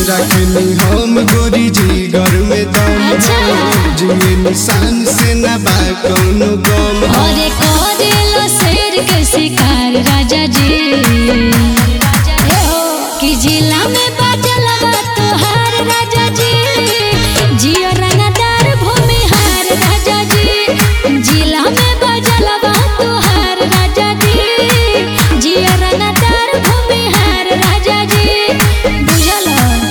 रखनी हम गोरी जी घर में दम अच्छा। जिए निशान से न बा कौनो गम अरे करेलो शेर के शिकार राजा जी ए हो, कि जिला में बाजल बा तोहार राजा जी जियो रंगदार भूमिहार राजा जी जिला में बाजल बा तोहार राजा जी जियो रंगदार भूमिहार राजा जी बुझल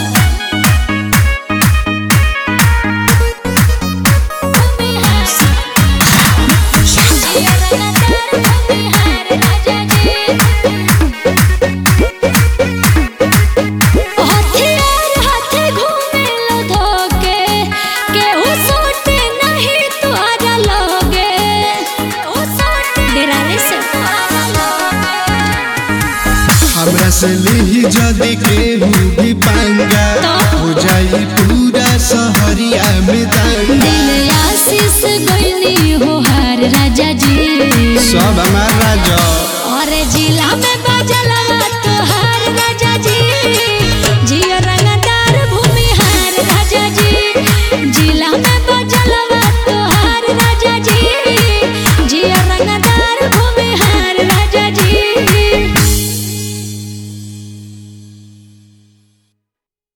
हथियार हाथे घूमेलो धोके केहू सोटे नहीं तुहरा लोगे केहू सोटे डेरा रे से हमरा से ली जदी केहू भी पंगा तो? हो जाई पूरा सहरिया में दंगा दिल आशीष गइनी हो हार राजा जी सब हमारा जो और जिला में